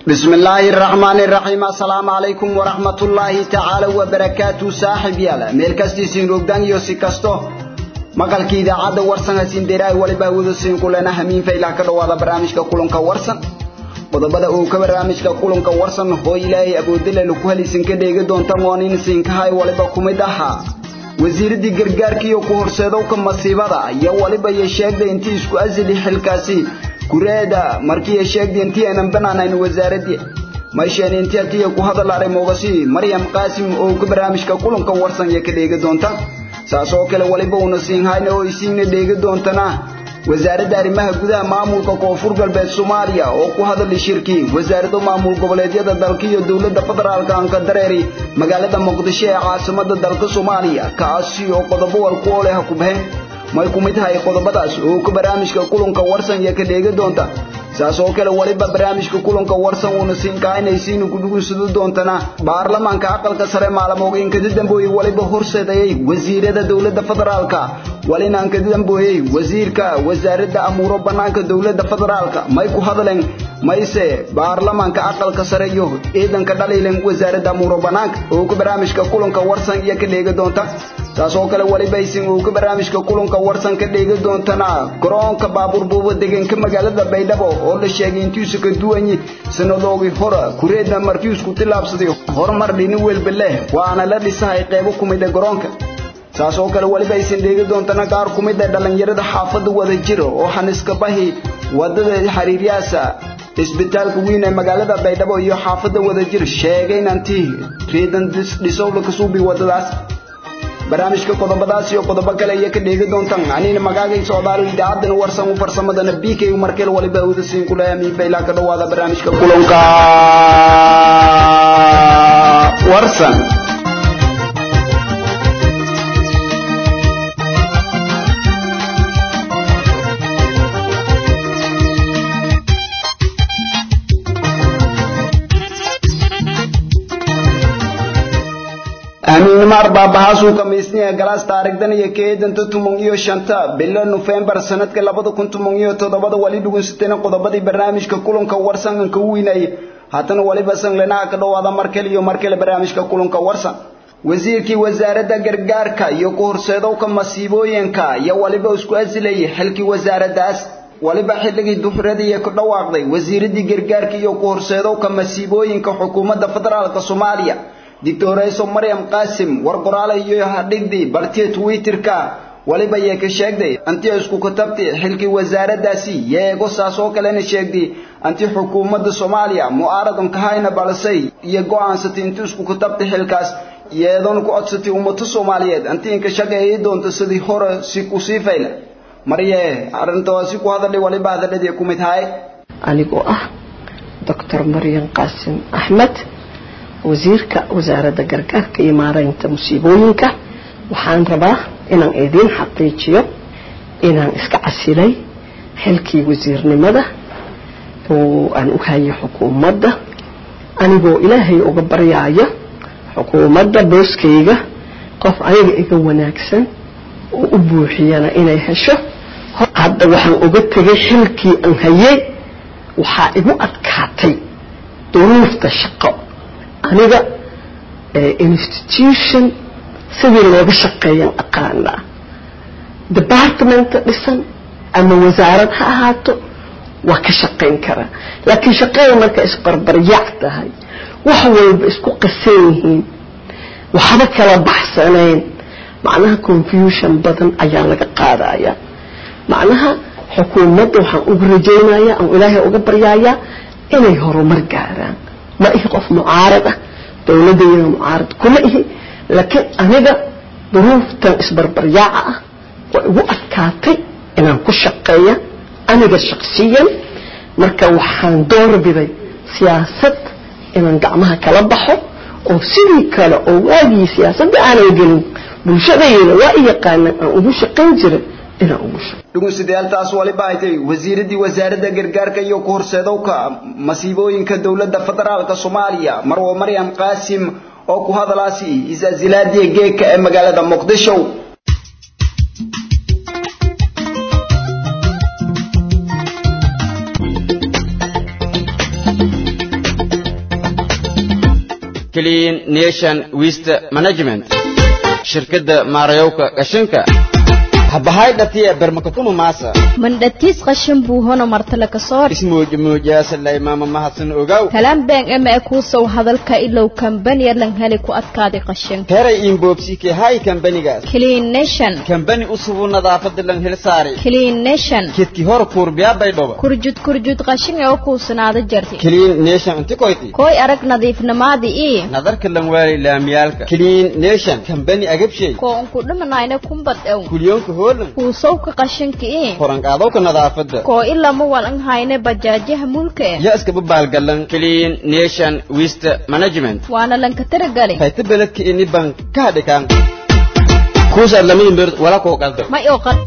بسم الله الرحمن الرحيم السلام عليكم ورحمة الله تعالى وبركاته صاحب يالا ميل كاستي سين روغدان يو سي كاستو maqalkii idaacadda warsan hasiin dheeraay waliba awooda siin kulena hamiin faylaa ka dhawaada barnaamijka kulanka warsan qodobada uu ka barnaamijka kulanka warsan hoo ilaahay awoodale lagu halaysan ka dheegi doonta moonin siinkahay waliba kumid ahaa wasiiradii gargaarkiiyo ku horseedowka masiibada iyo waliba iyo sheegday intii isku asili xilkaasi kureeda markii ay sheegday intii aanan banaanayn wasaaradii mayshaan intii atiya ku hadal aray moogasi maryam qaasim oo ka barnaamijka kulanka warsan iyo ka dheegi doonta saas oo kale waliba uuna siin hayna oo isiina dheegi doontana wasaaradda arrimaha gudaha maamulka koonfur galbeed soomaaliya oo ku hadalay shirkii wasaaradda maamul goboleedyada dalka iyo dowladda federaalka anka dareeri magaalada muqdisho ee caasimada dalka soomaaliya kaasi oo qodobo walku oo leh ku baxeen may ku mid tahay qodobadaas oo ka barnaamijka kulanka warsan iyo ka dheegi doonta saas oo kale waliba barnaamijka kulanka warsan uuna siin kainaysiina ku dhugunsado doontana baarlamaanka aqalka sare maalmoogin kada dambeeyey waliba horseedayay wasiirada dowladda federaalka walinaan kada dambeeyey wasiirka wasaaradda amuuro banaanka dowladda federaalka may ku hadleen mayse baarlamaanka aqalka sare iyo ciidanka dhaliilan wasaaradda amuuro banaanka oo ka barnaamijka kulanka warsan iyo ka dheegi doonta taas oo kale waliba isin uu ka barnaamijka kulanka warsan ka dheegi doontana garoonka baabuur buuba deegaanka magaalada baydhabo oo la sheegay intiisu ka duwanyi sanadoogii hore kureedna markii isku tilaabsaday horumar dhini welba leh waana la dhisahay qaybo ku mid ah garoonka saas oo kale waliba aysan dheegi doontana qaar ku mid ah dhallinyarada xaafadda wada jira oo xaniska bahi wadada xiriiryaasa isbitaalka weyn ee magaalada baydhabo iyo xaafadda wada jir sheegay inantii reedan dhisowla ka suubi wadadaas barnaamijka qodobadaas iyo qodobo kale iyo ka dheegi doontaan anina magaagay socdaalo idaacadan warsan u farsamadana b k markel waliba awda siin ku leeyahay miifaylaa ka dhawaada barnaamijka kulanka warsan amiinimar baabahaasuu kamiisniya galaas taarigdan iyo keedanta tumon iyo shanta bilo nofembar sanadka labada kun tumon iyo toddobada wali dhugunsatayna qodobadii barnaamijka kulanka warsan ka weynayay haddana waliba sanglanaha ka dhawaada markale iyo markale barnaamijka kulanka warsan wasiirkii wasaaradda gargaarka iyo ku horseedowka masiibooyinka iyo waliba isku asilayay xilkii wasaaraddaas waliba xilligii duxuradii ku dhawaaqday wasiiradii gargaarka iyo ku horseedowka masiibooyinka xukuumadda federaalka soomaaliya dictorayso maryam qaasim war qoraale iyo hadhigdii bartiya twitterka waliba yee ka sheegday antii isku katabtay xilkii wasaaraddaasi yeego saas oo kalena sheegday antii xukuumadda soomaaliya mu'aaradan ka hayna balsay iyo go'aansatay intii isku katabtay xilkaas yeedan ku codsatay ummado soomaaliyeed antii inka shaqeeyay doonto sidii hore si ku sii fayla marye arrintaasi ku hadalay waliba hadalladii ku mid tahay anigoo ah doctor maryam qaasim axmed wasiirka wasaaradda gargaarka iyo maaraynta musiibooyinka waxaan rabaa inaan idiin xaqiijiyo inaan iska casilay xilkii wasiirnimada oo aan u hayo xukuumadda anigoo ilaahay uga baryaayo xukuumadda booskayga qof aniga iga wanaagsan oo u buuxiyana inay hesho hadda waxaan uga tegay xilkii aan hayay waxaa igu adkaatay duruufta shaqo aniga institution sidii looga shaqeeyan aqaanaa departmenta dhisan ama wasaarad ha ahaato waa ka shaqayn karaa laakiin shaqada marka isbarbaryac tahay wax walba isku qasan yihiin waxba kala baxsanayn macnaha confusion badan ayaa laga qaadaya macnaha xukuumadda waxaan ugu rajaynayaa aan ilaahay uga baryayaa inay horumar gaaraan ma ihi qof mucaarad ah dowladayada mucaarad kuma ihi laakiin aniga duruuftan isbarbaryaaca ah waa igu adkaatay inaan ku shaqeeya aniga shaqsiyan marka waxaan doorbiday siyaasad inaan gacmaha kala baxo oo sidii kale oo waagii siyaasadda aanan gelin bulshadayda waa i yaqaanaan aan ugu shaqayn jiray inaan ugu shaqo dhugunsidaaltaas waliba ay tahay wasiiradii wasaaradda gargaarka iyo ku horseedowka masiibooyinka dowladda federaalka soomaaliya marwo maryam qaasim oo ku hadalaasi isasilaadiya geedka ee magaalada muqdisho clean nation waste management shirkadda maarayowka qashinka habahay dhatiya bermakatuma maasa mandhatiis qashin buu hono martale ka soo ismuujmuujaasalay maama mahadsan ogaw kalaan been ema kuusow hadalka ilow kambaniya lan heli ku adkaaday qashinka heray inboobsike hay kambanigaas clean nation kambani usubu nadaafada lan hel saari clean nation kedki hor kuurbiyaa baydhoba kurjud kurjud qashin ee kuusanaada jarti clean nation inti koyti koy arag nadiifnimaadii ii nadarka lan waali laamiyaalka clean nation kambani agabshay koo unku dhimanayna kumbad ew kulyoonka hoolan kuusowka qashinka ii koranqaadowka nadaafada koo ilama walan hayne bajaajaha mulka eh ya iskaba baalgalan clean nation waste management waana lanka taragali hayta beledka ini ban ka hadhikaan kuusaad lamayin beerd wala koo qalda may oo qad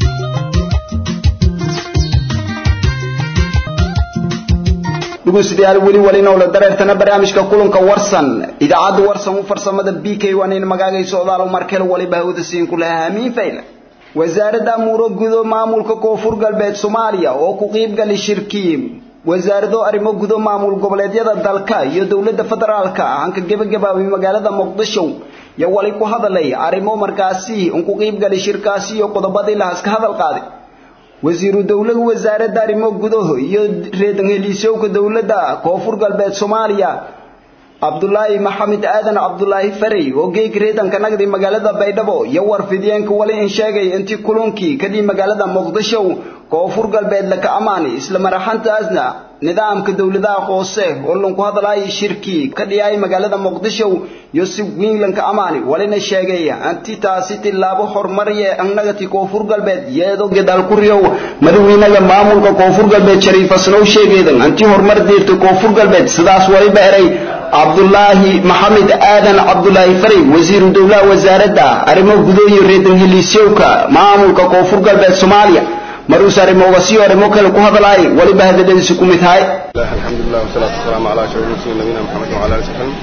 dhegeystayaal weli walinowla dareertana barnaamijka kulanka warsan idaacadda warsan u farsamada b k waan in magaagayso odaalo markel waliba hawada siin ku lahaa hamiin fayla wasaaradda amuuro gudo maamulka koonfur galbeed soomaaliya oo ku qiibgali shirkii wasaarado arrimo gudo maamul goboleedyada dalka iyo dowladda federaalka hanka gebagabaabay magaalada muqdisho iyo wali ku hadalay arrimo markaasi un ku qiibgali shirkaasi iyo qodobadii lahaas ka hadal qaaday wasiiru dowlada wasaaradda arrimo gudaha iyo reedan heliisyowka dowladda koonfur galbeed soomaaliya cabdulaahi maxamed aadan cabdulaahi farey oo geeg reedanka nagdi magaalada baydhabo iyo warfidiyeenka wali in sheegay intii kulankii kadib magaalada muqdisho koonfur galbeed laka ammaanay isla maraxantaasna nidaamka dowladaha hoose oo lanku hadlaayay shirkii ka dhiyay magaalada muqdisho iyo si weyn lanka ammaanay walina sheegay anti taasi tilaabo horumariye annagati koonfur galbeed iyadoo gadaal ku riyow madaxweynaha maamulka koonfur galbeed shariif asnow sheegeedan anti horumar deerta koonfur galbeed sidaas waliba eray cabdulaahi maxamed aadan cabdulaahi farey wasiiru dowlaha wasaaradda arrimo gudo iyo reedan heliisyowka maamulka koonfur galbeed soomaaliya maruus arrimoga sii arrimo kale ku hadlaay waliba hadaladiisu ku mid tahay alxamdulilah wasalaatu wasalaamu calaa ashraf mursalin nabiyina maxamed wala ali saxbin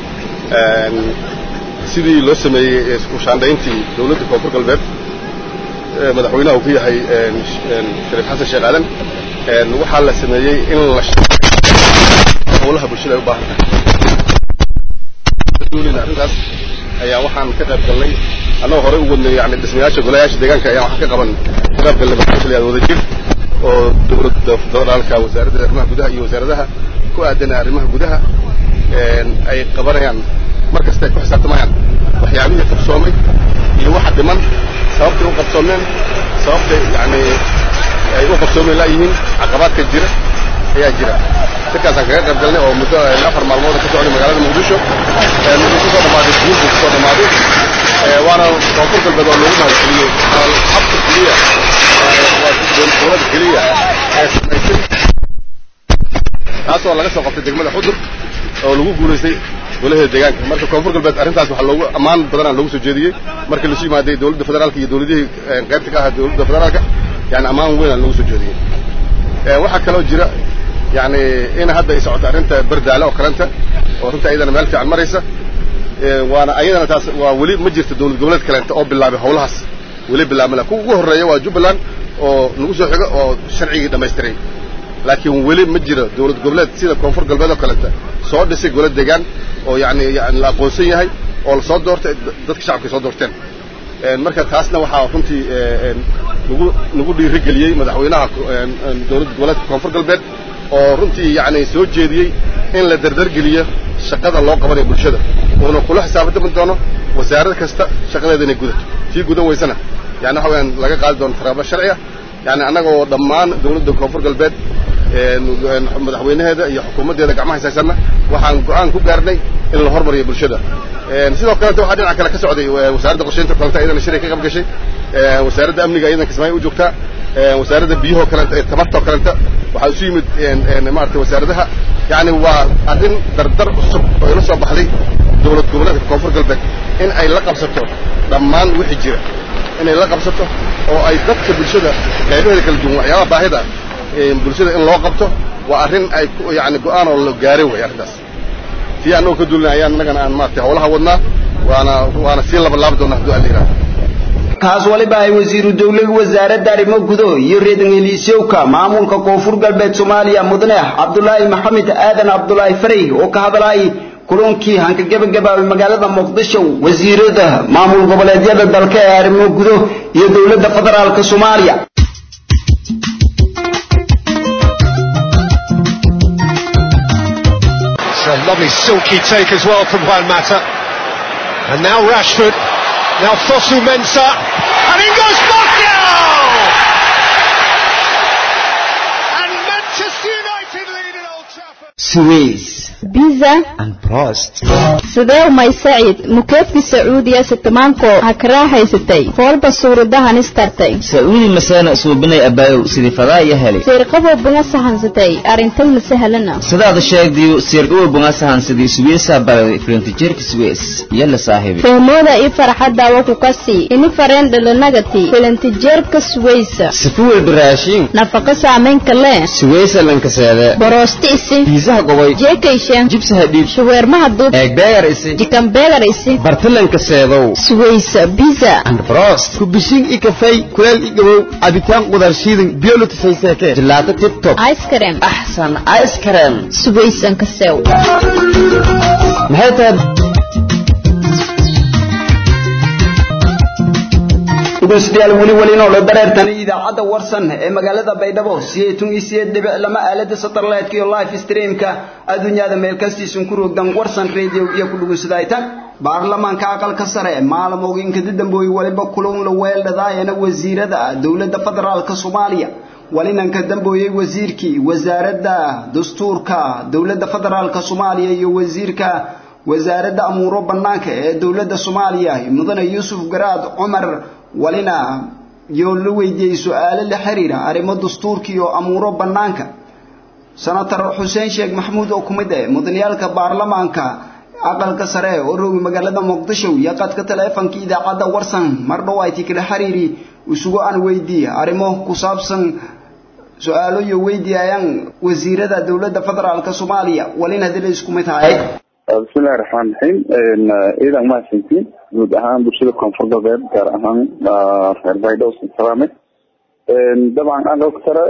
sidii loo sameeyey ushaandhayntii dowladda koonfur galbeed madaxweynaha uu ku yahay shariif xasan sheekh aadan waxaa la sameeyey in la howlaha bulshada ay u baahan tahay arrintaas ayaa waxaan ka qayb galnay annagoo horey u wadnay yani dhismayaasha golayaasha deegaanka ayaa waxaan ka qaban ka qayb galnay barnaamij la wada jir oo dowladda federaalka wasaaradda arrimaha gudaha iyo wasaaradaha ku aadan arrimaha gudaha ay qabanayaan mar kasta ay ku xisaabtamayaan waxyaabihii qabsoomay iyo waxa dhiman sababtay u qabsoomeen sababtay yani ay u qabsoomeen laayihiin caqabaadka jira ayaa jira dadkaasaan kaga qayb galnay oo muddo afar maalmood ka socday magaalada muqdisho wuxuu kusoo dhamaaday guulku kusoo dhamaaday waana koonfur galbeed oo loogu mahadceliyey habka keliya dowlada keliya ee samaysay taasoo laga soo qabtay degmada xudur oo lagu guulaystay golaheeda deegaanka marka koonfur galbeed arrintaas waxaa loogu ammaan badanaa loogu soo jeediyey markii lasu yimaaday dowladda federaalka iyo dowladihii qaybta ka ahaa dowladda federaalka yani ammaan weyn loogu soo jeediyey waxaa kaloo jira yani in hadda ay socoto arrinta bardaale oo kalenta oo runta ayadana meel fiican maraysa waana ayadana taas waa weli ma jirto dowlad goboleed kalenta oo bilaabay howlahaas weli bilaabmala kuwa ugu horreeya waa jubbaland oo nagu soo xigo oo sharcigii dhammaystiray laakiin weli ma jiro dowlad goboleed sida koonfur galbeed oo kalenta soo dhisay golo deegaan oo yani yani la aqoonsan yahay oo lasoo doortay dadka shacabka soo doorteen marka taasna waxaa runtii nagu nagu dhiirigeliyey madaxweynaha dowladda goboleedka koonfur galbeed oo runtii yani soo jeediyey in la dardargeliyo shaqada loo qabanayo bulshada uuna kula xisaabtami doono wasaarad kasta shaqadeeda inay gudato tii gudan weysana yani waxa weyaan laga qaadi doono taraabo sharciya yani annagoo dhammaan dowladda koonfur galbeed madaxweynaheeda iyo xukuumaddeeda gacmaha haysanna waxaan go-aan ku gaarnay in la hormariyo bulshada sidoo kalenta waxaa dhinaca kale ka socday wasaaradda qorshaynta kalenta iyadana shiray ka qayb gashay wasaaradda amniga iyadana kismaayo u joogtaa wasaaradda biyahoo kalenta ee tamartoo kalenta waxaa isu yimid maarata wasaaradaha yani waa arrin dardar cusub oo ila soo baxday dowlad goboleedka koonfur galbeed in ay la qabsato dhammaan wixii jira inay la qabsato oo ay dadka bulshada qaybaheeda kala duwan waxyaabaha baahida bulshada in loo qabto waa arrin ay yani go-aan oo la gaaray way arrintaas tii annagoo ka duulina ayaan innagana aan maarata howlaha wadnaa waana waana sii labalaabi doonaa hadduu alla yidhahdo kaas waliba ay wasiiru dowlada wasaaradda arrimo gudo iyo reedan heliisyowka maamulka koonfur galbeed soomaaliya mudane cabdulaahi maxamed aadan cabdulaahi farey oo ka hadlaayay kulankii hanka gebagabaabay magaalada muqdisho wasiirada maamul goboleedyada dalka ee arrimo gudo iyo dowladda federaalka soomaaliya It's a lovely silky take as well from Juan Mata. And now Rashford. Now Fosu Mensah. And in goes Martial! And Manchester United lead at Old Trafford. Suez biza and Prost. sidee umay saciid mukeefkii sacuudiya sitamaanko ha ka raaxaysatay foolba suuradahan istartay Saudi masana suubinay abayow sidii fadaaya helay. seerqabo bunga sahansatay arintay la sahlana Sidaad sheegdiyo sirqow bunga sahan sidii Suez balay frontier Suez yalla saaxibi. fahmooda ii farxadda waa ku kasii ini fareen dhalanagati filantijeerka suwaysa sifuwel biraashin nafaqo saamayn kale suweysa lankaseede boroosti isi biisaha gobay jeekayshe jibsaha dhiib shaweermaha duub eegbeegar isi jikambeegar isi bartalankaseedow suwaysa biza and Prost kubishin i kafay kuleel i gabow cabitaan qudar shiidan biyo la tusayseeke jilaato tip-top ice cream axsan ice cream suwaysan kasew maxay tahay dhegeystayaal weli welina oo la dareertani idaacadda warsan ee magaalada baydhabo sideetun iyo sideed dhibic lama aalada satellite iyo live streamka adduunyada meel kastiisun ku roogdan warsan radio iyo ku dhugusadaaytan baarlamaanka aqalka sare maalmooyinka dambooy waliba kulan la weeldhadaayana wasiirada dowladda federaalka soomaaliya walinanka dambooyey wasiirkii wasaaradda dastuurka dowladda federaalka soomaaliya iyo wasiirka wasaaradda amuuro bannaanka ee dowladda soomaaliya mudane yuusuf garaad cumar walina yoo la weydiiyey su-aalo la xiriira arrimo dastuurka iyo amuuro bannaanka senator xuseen sheekh maxamuud oo ku mid ah mudaniyaalka baarlamaanka aqalka sare oo roogi magaalada muqdisho iyo qadka taleefanka idaacadda warsan mar dhow ay tikala xiriiri isugu aan weydiiye arrimo ku saabsan su-aalo iyo weydiiyayaan wasiirada dowladda federaalka soomaaliya walina hadii la isku mid tahay bismillahi raxmaan raxiim ciidan mahadsantiin guud ahaan bulshada koonfur galbeed gaar ahaan reer baydhabo salaame dabcan aqalka sare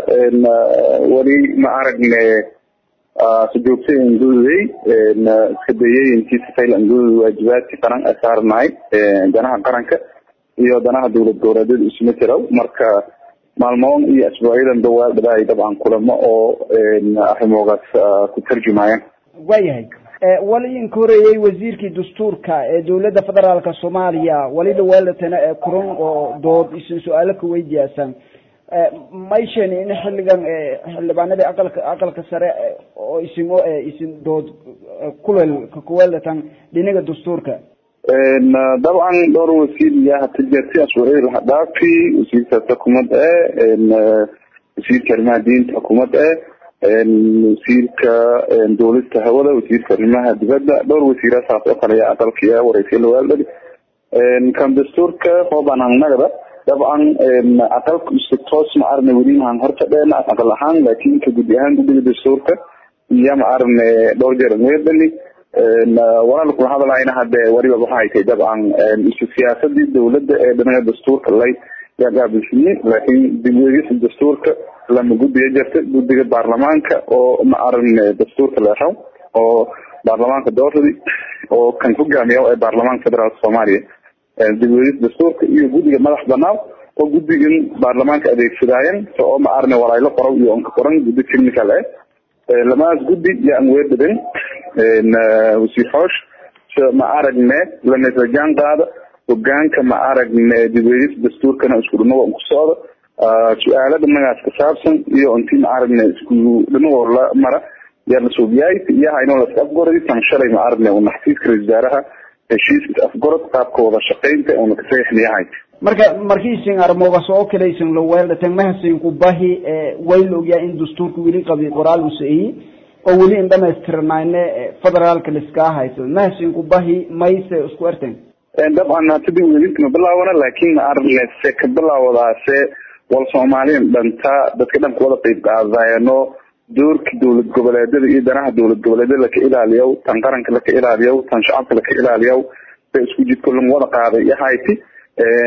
weli ma aragne sujoogtay angududey iska dayay intii sifayl angudud waajibaadkii qaran ay saarnahay danaha qaranka iyo danaha dowlad goboleedyada isuma jiro marka maalmoon iyo asbuucyadan dawaaldhadaay dabcan kulamo oo arrimoogaas ku tarjumayaan waayahay wali inka horeeyey wasiirkii dastuurka ee dowladda federaalka soomaaliya wali dhawaalatana ee kuran oo dood isin su-aalo ka weydiiyaasan mayshen in xilligan xildhibaanadii aqalka aqalka sare oo isimo isin dood kulel kakuwelatan dhinaga dastuurka dabcan dhowr wasiir iyo hata jeerti asbuucyadii lahadhaafi wasiirka xukuumad e wasiirka arrimaha diinta xukuumad e wasiirka dowlista hawada wasiirka arrimaha dibadda dhowr wasiira saas oo kale ayaa aqalkiya wareysay lawaaldhali kan dastuurka hoobaan hangnagada dabcan aqalka si toos ma arne weli mahan horta dheena aqal ahaan laakiin ka gudi ahaan guddiga dastuurka iyo ma arne dhowr jeer weedhali walaal kula hadlayna hadde waliba waxa ay tahay dabcan isu siyaasadii dowladda ee dhinaca dastuurka lay yaa gaabilsiiyey laakiin dib weegisa dastuurka lama guddiga jirta guddiga baarlamaanka oo ma aran dastuurka leexow oo baarlamaanka dooradi oo kan hogaamiya ee baarlamaanka federaalka soomaaliya dib weegis dastuurka iyo guddiga madax banaan oo guddigan baarlamaanka adeegsadaayan so oo ma arne walaylo qoraw iyo onka qoran guddi technical eh lamaas guddi yaan weedhadan wasiir xoosh ma aragne lanesajaan qaada hogaanka ma aragne dib weegis dastuurkana isku dhamago ku socda su-aalo dhanagaas ka saabsan iyo intii ma aragne isku dhanagoo la mara yaa lasoobiyaay iyo haynoo laska afgoradi tan shalay ma aragne una xafiiska ra-isul wasaaraha heshiiska afgorod qaabka wada shaqaynta una ka saxiixnayahay marka markiisin armoogas oo kale isin la weeldhatan mahasinku bahi way la ogyahay in dastuurka weli qabi qoraal uu saeeyey oo weli in dhamaystirnayne federaalka liskaa hayso mahasinku bahi mayse isku erten dabcan hatadii welisma bilaabana laakiin ma aragne se ka bilaawadaase wal soomaaliyan dhantaa dadka dhan kuwada qeyb qaadayano doorka dowlad goboleedyada iyo danaha dowlad goboleedyada laka ilaaliyow tan qaranka laka ilaaliyow tan shacabka laka ilaaliyow se isku jidko lan wada qaaday iyo hayti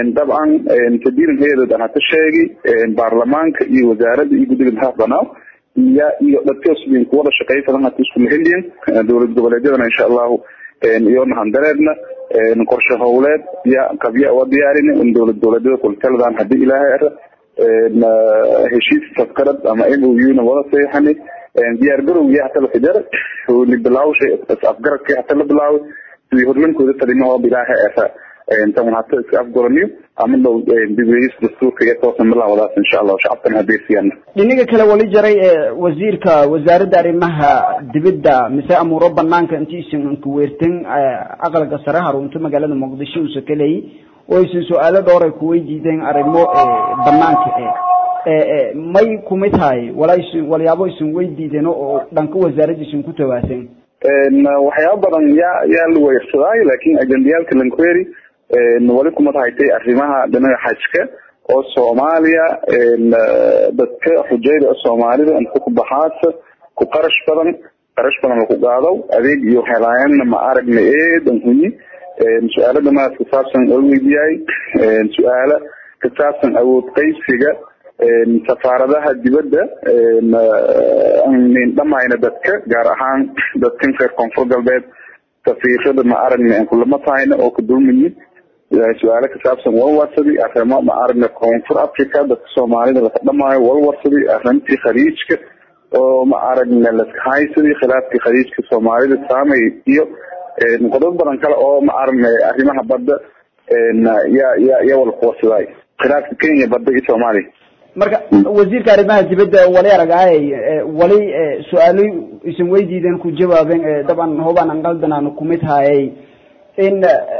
dabcan tadiiran hay-adood aan hata sheegay baarlamaanka iyo wasaaradda iyo guddiga madax banaa iya iyo dadkasbin kuwada shaqaysadan hata isku maheliyin dowlad goboleedyadana insha allahu iyona handareedna qorshe howleed ya qabya waa diyaarin in dowlad goboleedyada kultaladan hadii ilaahay ara heshiis safkarad ama m o u na wada saxiixani diyaar garowgii hata la fijar howli bilaawshay afgaradkii hata la bilaaway sidii hormankooda talimahooba ilaahay ara tan hata iska afgoraniyo ama dhow dibweyis dastuurka iyo toosan bilaawadaas insha allahu shacabkana hadeersiyaana dhinaga kale wali jaray ee wasiirka wasaaradda arrimaha dibadda mise amuuro banaanka intiisan kuweertan aqalka sare harunta magaalada muqdisho usa kaleeyay oo aysan su-aalo dhowr ay kuweydiideen arrimo banaanka e may kumid tahay walaa isin walyaabo isin weydiideen oo dhanka wasaaradda isin ku tawaasan waxyaaba badan yaa yaa la weersaday laakiin ajendayaalka lanquery wali kuma tahaytay arrimaha dhinaca xajka oo soomaaliya dadka xujayda soomaalida inta ku baxaasa ku qarash badan qarash badan laku qaado adeeg iyo helaayana ma aragna eedan hunyi su-aalo dhamaad kasaabsan oo weydiyaay su-aalo kasaabsan awood qeybsiga safaaradaha dibadda nin dhamayna dadka gaar ahaan dadkan reer koonfur galbeed safiirada ma aragna aan kulama tahayna oo kadulmayin su-aalo kasaabsan walwarsadi arrimo ma aragna koonfur africa dadka soomaalida laka dhamaayo walwarsadi arrintii khaliijka oo ma aragna laska haysadii khilaafkii khaliijka soomaalida saamay iyo qodobo badan kale oo ma aragna arrimaha badda ya ya ya wala kuwarsaday khilaafka kenya badda iyo soomaaliya marka wasiirka arrimaha dibadda wali aragaay wali su-aalo isan weydiideen ku jawaabeen daban hobaan an qaldanaan kumid haayay in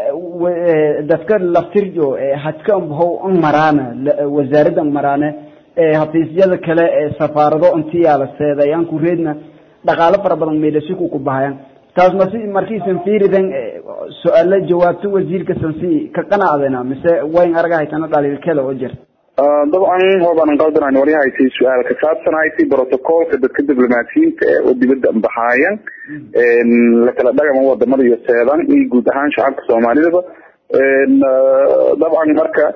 dadka laftirjo hadka ho an maraana wasaaradda an maraane hafiisyada kale safaarado intiyaala seeday aan ku reedna dhaqaalo fara badan meedhasiku ku bahayan taas masi markiisan fiiridan su-aalo jawaabto wasiirka sansi ka qanacdena mise wayn aragahaytana dhaliilkele oo jirta dabcan hoobaanan qaldanaan wali haytay su-aal ka saabsan haytay protocolka dadka diblomaatiyiinta ee oo dibadda baxaayan lakala dhagama wadamada iyo seedan iyo guud ahaan shacabka soomaalidaba dabcan marka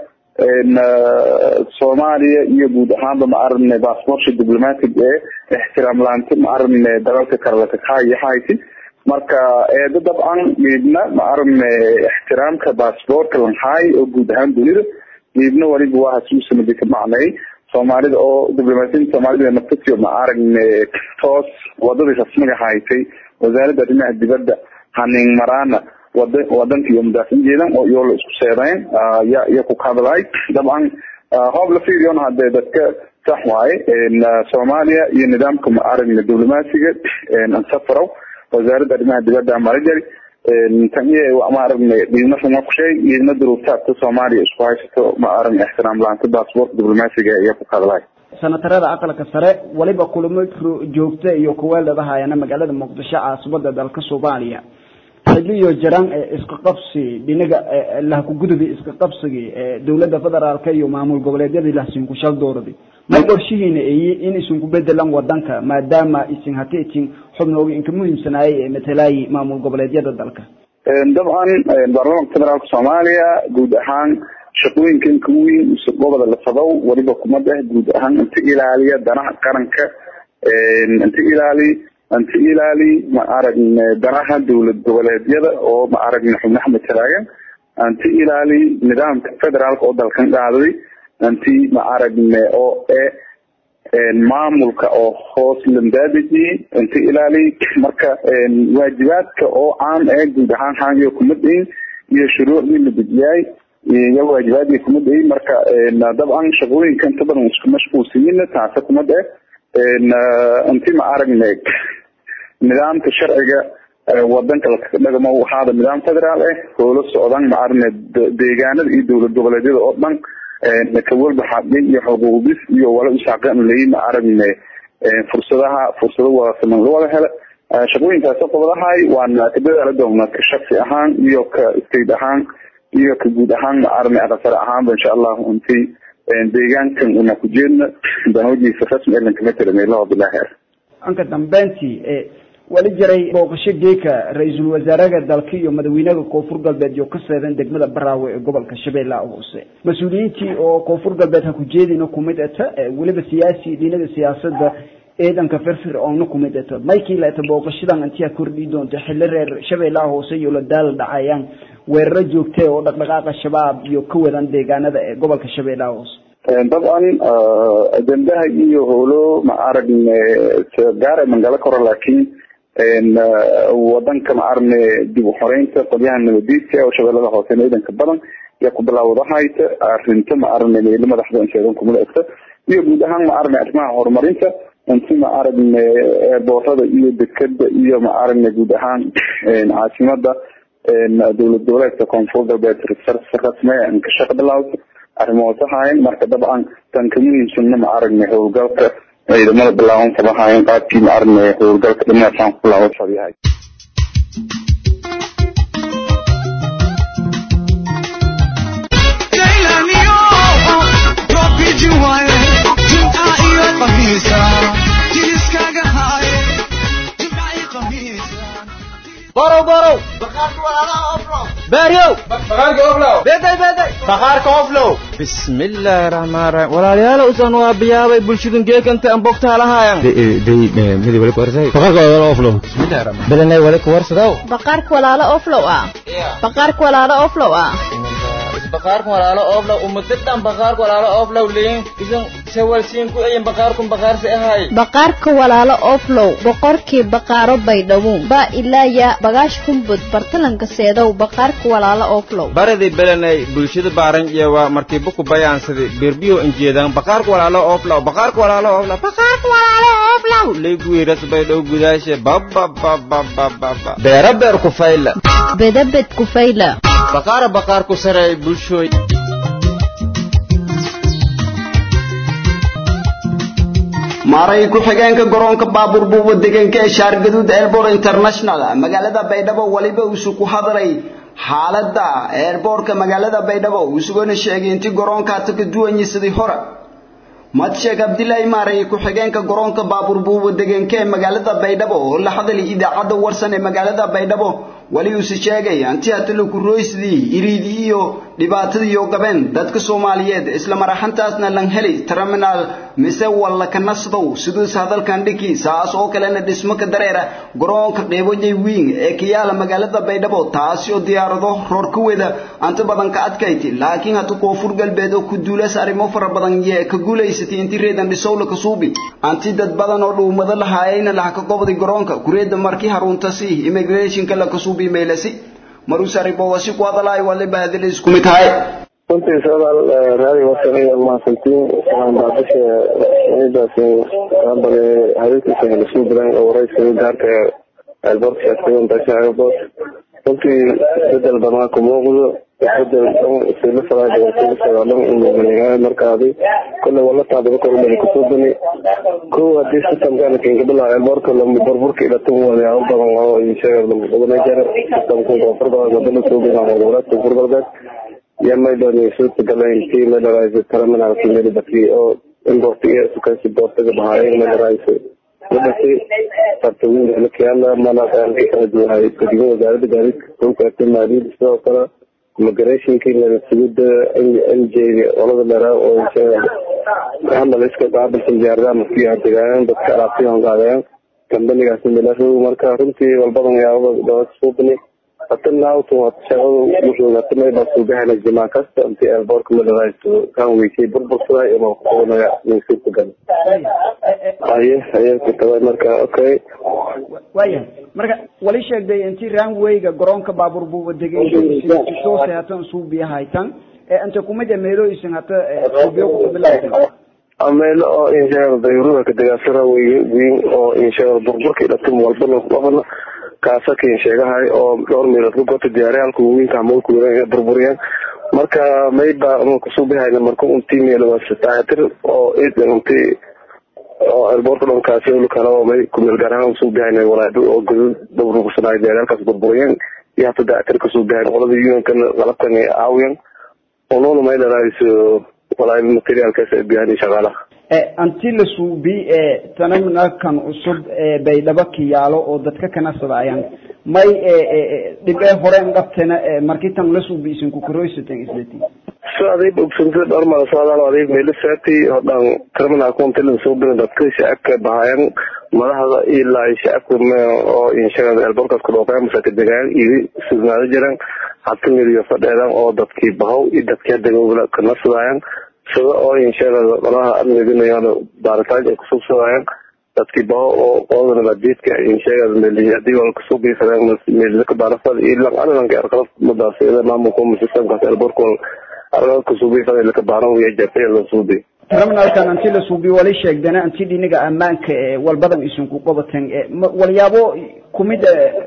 soomaaliya iyo guud ahaanba ma aragna baasboortsha diplomatic ee ixtiraam laanta ma aragna dalalka kale lakakahaya hayti marka eeda dabcan geedna ma aragna ixtiraamka baasboortka lanhaay oo guud ahaan dunida geedna waliba waa hasuusanadi ka macnay soomaalida oo diblomaasiyada soomaalida naftasio ma aragne toos wadadii rasmiga haytay wasaaradda arrimaha dibadda haning maraana wada wadanka iyo mudaafin jeedan oo iyoo la isku seedayn ya iyo ku kahadlay dabcan hoob la fiiriyon hadee dadka sax waaye soomaaliya iyo nidaamka ma aragne diblomaasiga ansafarow wasaaradda arrimaha dibadda marajari tan iyo ma aragne dhiidna ruma kusheey dhiidna duruuftaadka soomaaliya isku haysato ma aragne ixtiraam laanta baasboort diblomaasiga iyo ku kahadlay senatarada aqalka sare waliba kulamo joogta iyo kuweeldadahayana magaalada muqdisho caasimada dalka soomaaliya xiliyo jiraan iska qabsi dhinaga lahkugudubi iska qabsigii dowladda federaalka iyo maamul goboleedyadii lahsinku shal dooradi may qorshihiina eyi in isinku bedelan wadanka maadaama isin hati isin xubnooga inka muhiimsanaayay ee matalaayi maamul goboleedyada dalka dabcan baarlamaanka federaalka soomaaliya guud ahaan shaqooyinka inka weyn goboda la sabow waliba kumad ah guud ahaan inta ilaaliya danaha qaranka inta ilaali inta ilaali ma aragne danaha dowlad goboleedyada oo ma aragne xubnaha matalaayan inta ilaali nidaamka federaalka oo dalkan dhaaday inti ma aragne oo e maamulka oo hoos lambaadiji inta ilaali marka waajibaadka oo caam ee guud ahaan haangiyo kumadayn iyo shuruucdii la dejiyay iyo waajibaadii kumadayn marka dabcan shaqooyinka inta badan isku mashquulsiyin taasa kumad eh inti ma aragne nidaamka sharciga wadanka dhagamo waxaada nidaam federaal ah hoola socdan ma aragne deegaanada iyo dowlad goboleedyada oo dhan kawalba xadin iyo xuquuqdis iyo wala usaaqan lay ma aragne fursadaha fursado wada siman loo wada hele shaqooyinkaas qobadahay waana ka dadaala doona ka shaksi ahaan iyo ka state ahaan iyo ka guud ahaan ma aragne aqasare ahaanba insha allahu intii deegaankan una ku jeedna danoodiisa rasmi elan kama tirameelaho bilahi anka dambeyntii wali jiray booqasho geeka ra-iisul wasaaraha dalka iyo madaxweynaha koonfur galbeed iyo ka seedan degmada baraawe ee gobolka shabeellaha hoose mas-uuliyiintii oo koonfur galbeed ha ku jeedina kumid ata weliba siyaasi dhinaga siyaasadda ciidanka firfir oona kumid ato maykii laata booqashadan intiyaa kordhii doonta xilli reer shabeellaha hoose iyo la daal dhacayaan weeraro joogtee oo dhaqdhaqaaqa shabaab iyo ka wadan deegaanada ee gobolka shabeellaha hoose dabcan ajendaha iyo howlo ma aragne gaara mangala koro laakiin wadanka ma aragne dib u xoreynta qolyaha nabadiidka oo shabeellada hoose ciidanka badan yaa ku bilaawdahayta arinta ma aragne meelo madaxda sheegan kumula egta iyo guud ahaan ma aragne arrimaha horumarinta inti ma aragne eerboorada iyo dekeda iyo ma aragne guud ahaan caasimada dowlad goboleedka koonfur galbeed rasme ka shaqa bilawda arrimahaas ahaayeen marka dabcan tan ka muhiimsanna ma aragne howlgalka ciidamada bilaaban sabahaayeen qaabkii ma aragne howlgalka dhinaasaan ku bilaaban sabyahay borow borow baaryow beday beday baqaarka oflow bismillaahi raxmaan raxiim walaalayaal usan waa biyaabay bulshadun geekanta an bogtaa lahaayan belenay wali kuwarsadaw baqaarka walaalo oflow ah baqaarka walaalo oflow ah baqaarka walaalo oflow umadadan baqaarka walaalo oflow liin isan sawalsiin ku eyin baqaarkun baqaarsi ahay baqaarka walaalo oflow boqorkii baqaaro baydhabo ba ilaaya bagaash kumbud bartalanka seedow baqaarka walaalo oflow baradii belenay bulshada baaran jeewa markii buku bayaansadi birbiyo injeedan baqaarka walaalo oflow baqaarka walaalo oflow baqaarka walaalo oflow leeguiras baydhow gudaashe bababababababa beera beer ku fayla bedabed kufayla baqaara baqaar ku sareey bulshooy maaray ku-xigeenka garoonka baabuur buuba deegaanka ee shaargaduud airport international magaalada baydhabo waliba uusu ku hadlay xaaladda airportka magaalada baydhabo isugona sheegay intii garoonka hata ka duwanyi sidii hore madsheekh abdilaahi maaray ku-xigeenka garoonka baabuur buuba deegaanka ee magaalada baydhabo oo la hadlay idaacadda warsan ee magaalada baydhabo wali uuse sheegay anti hatalo kurooysdii iriidii iyo dhibaatadii iyo gabeen dadka soomaaliyeed isla maraxantaasna lan heli terminal mise walla ka nasdow siduus hadalkan dhiki saas oo kalena dhismo ka dareera garoonka qeybojay wiing ee ka yaala magaalada baydhabo taasi oo diyaarado roor ka weda anta badan ka adkayti laakiin hata koonfur galbeed oo ku duulas arrimo fara badan yee ka guulaysatay intii reedan dhisowla ka suubi anti dad badan oo dhuumado lahaayayna laha ka gobday garoonka kureedda markii haruuntasi immigrationka la ka suubi meelasi marusari bowasi ku hadalay wali baadil isku mid tahay runtii soodaal raadi wasan iyo mahadsantiin waxaan baadasha ciidaas abale habeenkiisa lasoo bilayn oo warayska gaarka airport shaagtagan dasha airport runtii bedel badan ku muuqdo bedel dhan sila faraada sila sagaalan umuuqanayaa markaadi kole wala taadaba korumani kusoo bani kow hadii systemkana kinkabila airportka lama burburka ilatan walayaabo badan oo ishaga lama jara systemka koonfur galbeed wadana soo bilaan goboleedka koonfur galbeed iyo maydon suurtagalayn tii maydharaysa terminalki meel batri oo import iyo sukasi boortaga bahaayeen maydharaysa wadasi sartawin lakiyaala manakala duwanay gadiga wasaaradda gaadiidka dhulka maaliyadda sidoo kale immigrationkii nabadsugida n j olada dheeraa oo hadal iska qaabilsan diyaaradaha maskiya degaayaan dadka alaabtiyan qaadayaan kambanigaas milarow marka runtii walbadan yaababa dabasuubani hata naawtu shaqada wuxuu hata mayba suugahana jimaa kasta intii airportka madarayso kan weysay burbursada ima kuqoonaya suurtagal aye aye kutaba marka okay waayahay marka wali sheegday intii runwayga garoonka baabuur buuba degeyshoose hatan suubiya haytan ee inta kumid meelooyisan hata suubiyo kukabilawtan meelo oo inshaalla dayuurada ka degaasara weyn oo inshaalla burburka ilatum walbana qabana kaasakin sheegahay oo dhowr meelood ka gota diyaariyaalka waaweynka amoolku weeraan inay burburiyaan marka mayba ama kusuubihayna marka untii meelo waa sataatir oo idan untii oo airportka dhankaasi olu kale oo may kumeel gaar ahaan usuubihayna walaado oo godad burbursanaayo diyaariyaalkaas burburiyaan iyo hata daatir kasuubihayn qolada unionkan qalabkan ay caawiyan unoona may dharayso walaal materiaalkaas ay biyaan shaqaalaha anti la suubi ee tanaminakan cusub ee baydhabo kiyaalo oo dadka kana sadayaan may dhibee horeen dhabtena markii tan la suubi isin ku korooysatan islati so aday ogsantay dhowr mala socdaal aday meelisaati hodhan terminal contil soo bin dadka shacabka bahayan madaxda ilaa shacabka oo inshaqada elborkas ku dhooqay masaka degaan iyo sugnaado jiran hata miliyo fadheedan oo dadkii bahow iyo dadkii hadda kana sudaayan sida oo inshaqada malaha amniginayaan baaritaan ay kusubsadaayan dadkii baho oo qoodana badiidka inshaqada meli hadii wala kasoo geysadaan melika baarafada iyo lan analanka arqalad madaasiyada maamulka systemkaas elborkol arqalad kasoo geysada laka baaran wiya jafay la suubi terminalkan anti la suubiyo wali sheegdana anti dhiniga ammaanka ee walbadan isinku qabateen walyaabo kumid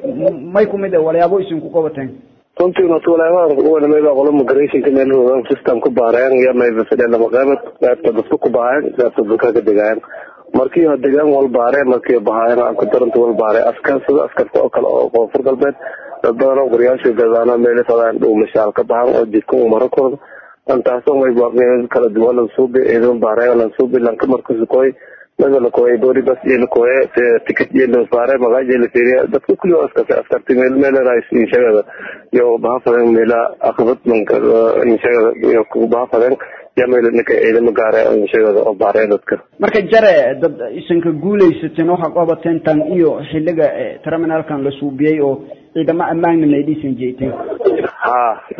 may kumid walyaabo isinku qabateen runtii horta walaabadan mayba qolo migrationka meel hoogaan system ku baareen iyo mayba fadheen lama qaybad qaybta dadka ku bahayan qaybta dadka ka degayan markii hore degaan wal baareen markii bahayan aan ku daranta wal baareen askar sida askarta oo kale oo koonfur galbeed dad badan oo guryaasha gadaana meel fadaan dhow mashaal ka bahan oo jidka u maro kooda antaasoo may baaqneen kala duwan lan suubi ciidan baareen lan suubi lan ka markas koy naga la koy bori bas iyo la koy ticket iyo la baareen magaaj la fiiriya dadka kulli oo askar askarti meel meel rais in shaqada iyo bahafadan meela aqbad manka in shaqada iyo ku bahafadan ya meel ninka ciidan gaare in shaqada oo baareen dadka marka jare dad isanka guuleysateen waxa qabateen tan iyo xiliga terminalkan la suubiyay oo ciidamo ammaanna meydhiisan jeeteen ha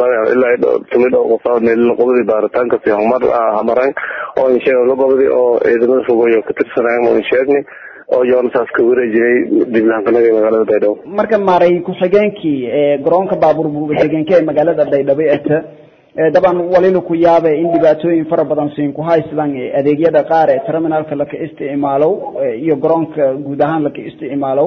ilaa tumid oo qofa meel qodobadii baaritaanka si horumar hamareen oo insheega la gobodi oo ciidamada fogoyo ka tirsanayeen oo insheegni oo yoonsaas ka wareejiyay diblahankanaga ee magaalada baydhabo marka maaray ku-xigeenkii garoonka baabuur buuba degenka ee magaalada baydhabo eta daban walila ku yaabe in dhibaatooyin fara badan siin ku haystaan adeegyada qaar ee terminalka laka isticmaalow iyo garoonka guud ahaan laka isticmaalow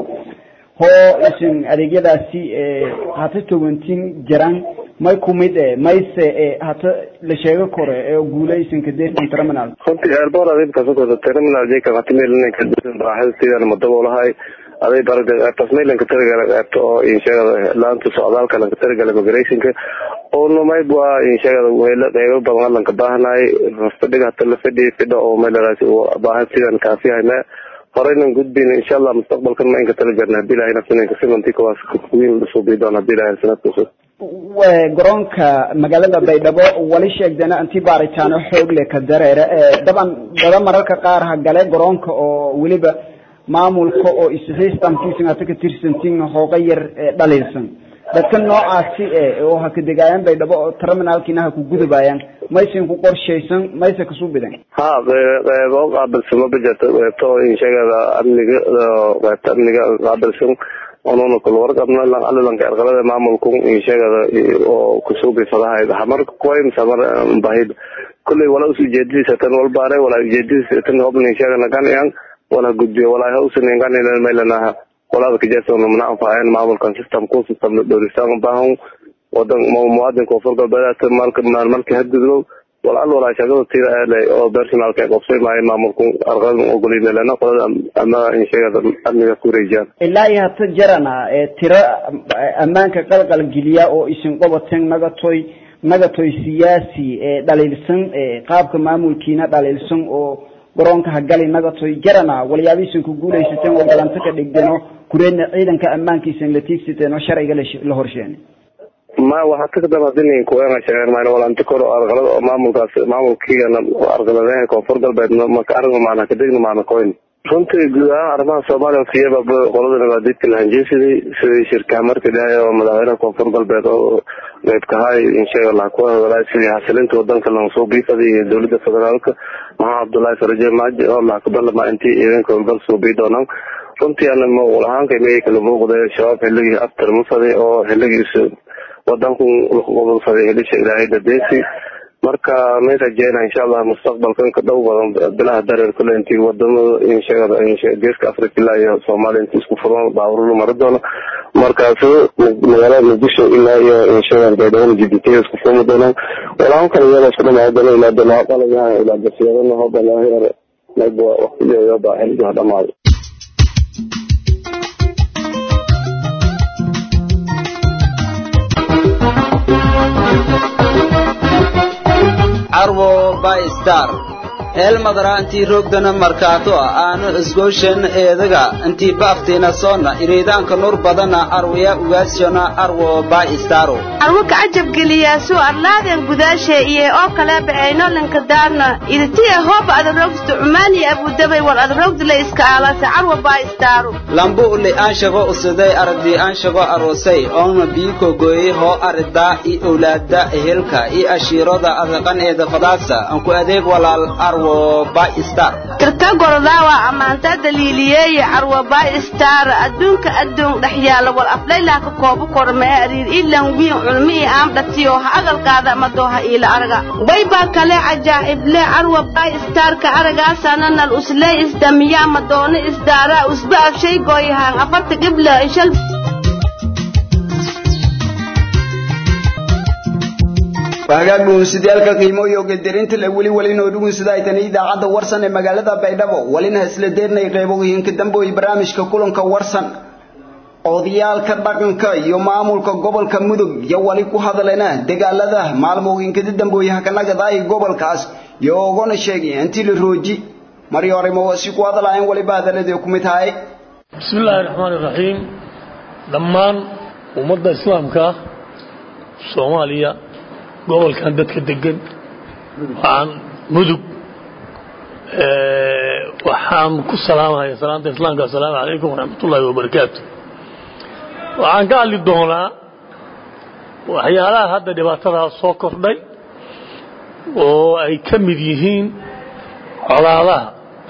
hoo isin adeegyadaasi hata tobantin jiraan may kumid e mayse hata la sheego kore ee guuleysinka deertan terminal runtii airport aday kasoo terminal jeka hata meelinka baaxida sidaan madaboolahay aday barada qaybtaas meelanka tarigala qaybta oo inshagada laanta socdaalka lanka tarigala migrationka oo mayb waa inshagada meelo qeybo badan lanka baahanaay fadhiga hata la fadhi fidha oo meeladaas baahan sidaan kaafiyahay me horeynan gudbin insha allah mustaqbalkan ma inka tala jarna hadii ilahay nafsinanka simanti kawaas kuwiin suubii doon hadii ilahay sanadka cusub garoonka magaalada baydhabo wali sheegdana anti baaritaano xoog leh ka dareere daban dada mararka qaar ha gale garoonka oo weliba maamulka oo isxiistamkiisan hata ka tirsantin hooga yar dhaliilsan dadka noocaasi oo ha ka degaayaan baydhabo oo terminalkiina ha ku gudubayaan maysan ku qorshaysan mayse kasuu bidan ha qeybo qaabilsan ma bajarta qeybta oo inshagada amniga qeybta amniga qaabilsan onuna kula warqabna alilanka arqalada maamulku inshagada oo kusuubi fadahay hamar koy samar bahid kulley wala us ujeedadiisa tan wal baare wala ujeedadiisa tan hobna inshagana ganayaan wala gudbiyo wala hausan ganayna maylanaha walaada kajeertona mana anfacayn maamulkan system ku system dhowristaan baahan wadan muwaadinka koonfur galbeed malka marka hadgudbo walaal walaa shaqada tira ele oo personalka ay qabsay maayo maamulku arqadan ogolinelena qolada ama inshagada amniga ku wareejiyaan ilaa iyo hata jarana tiro ammaanka qalqal geliya oo isin qobateen nagatoy nagatoy siyaasi dhaliilsan qaabka maamulkiina dhaliilsan oo garoonka hagali nagatoy jarana walyaabihiisan ku guuleysateen oo galanto ka dhigdeen kureedna ciidanka ammaankiisan la tiigsateen oo sharciga la horsheenay ma waxaa ka kadaba hadii kuwena sheegeen maan walanti koro arqalada oo maamulkaas maamulkiigana arqaladaha koonfur galbeed maka arrin maana kadegna maana koyn runtii guud ahaan arrimaha soomaaliya siyaba qolada nabaadiidka lahanjeesiday sidii shirkaa marka dhahay oo madaxweynaha koonfur galbeed oo qeybkahay inshaga allah ku hadalay sidii xasilinta wadanka lansoo biifaday iyo dowladda federaalka maxamed cabdullaahi faraje maaji oo lahkaballama intii ciidanka howlgal soo bii doonaan runtii ana muuqul ahaanka miyay kala muuqday shabaab xilligii aftar mafaday oo xilligiisa wadanku qobodsaday helisha ilaahay dadeesi marka may rajeyna insha allah mustaqbalkan ka dhow badan bilaha dareer kule intii wadamada inshagada geeska africa ilaa iyo soomaaliya intii isku furan baawurulu mari doono markaas magaalada muqdisho ilaa iyo inshagada baydhabo jibuuti isku furmi doonaan walahan kale iyada isku dhamaa doona ilaa doona qalaya ilaa basiyadana hoba laahir mayb waqtigeeda baa xilliga dhamaaday carwo by star eelmadara intii roogdana markaato aanu isgooshan eedaga intii baaftiina soona iriidaanka nur badana arwaya ugaasona arwo baistaro arwo kacajab geliyaasu arlaaden gudaashe iyo oo kale bacaynolinka daarna iditiya hooba adarogsta cumaani abudabay war adarogdila iska aalasa carwa baistaro lambu uli aanshago usiday aragdii aanshago aroosay oona biiko gooyey hoo aridaa i owlaada ehelka i ashiirada adaqan eeda fadaasa anku adeeg walaal arwo baistar tirka gorodaawa ammaanta daliiliyeeye carwa baistar adduunka adduun dhex yaala war aflaylah ka koobu kormee ariir ilan wiin culmi i aamdhatiyo ha agalkaada madooha iila araga waybaa kale cajaa'ible carwa baistarka aragaasana nal uslee isdamiyaa madoona isdaaraa usba afshay gooyahaan afarta gibla ishal hagaag dhugunsidaalka qiimo iyo gedirinta le weli weli noo dhugunsida ay tani idaacadda warsan ee magaalada baydhabo welina isla deernay qeybogiinka dambe iyo barnaamijka kulanka warsan odayaalka dhaqanka iyo maamulka gobolka mudug iyo wali ku hadalena dagaalada maalmooyinkada dambooyaha kanagadaay gobolkaas iyo ogona sheegay intii la rooji mari hore ma wasi ku hadalaayeen waliba hadaladii ku mid tahay بسم الله الرحمن الرحيم dhammaan ummadda islaamka soomaaliya gobolkan dadka degan waxaan mudug waxaan ku salaamaya salaanta islaamka asalaamu calaykum waraxmatullaahi wabarakaatu waxaan ka hadli doonaa waxyaalaha hadda dhibaatadaa soo kordhay oo ay ka mid yihiin colaadaha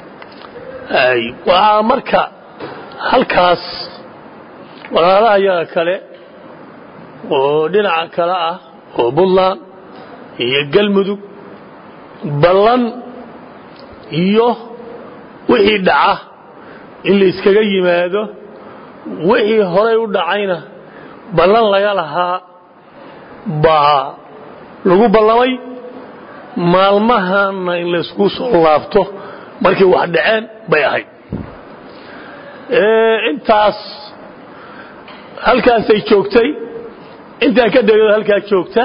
waxaa marka halkaas walaalaha yaga kale oo dhinaca kale ah oo buntland iyo galmudug ballan iyo wixii dhaca in la iskaga yimaado wixii horay u dhacayna ballan laga lahaa baa lagu ballamay maalmahana in laysku soo laabto markii wax dhaceen bay ahayd intaas halkaasay joogtay intaa ka degado halkaa joogta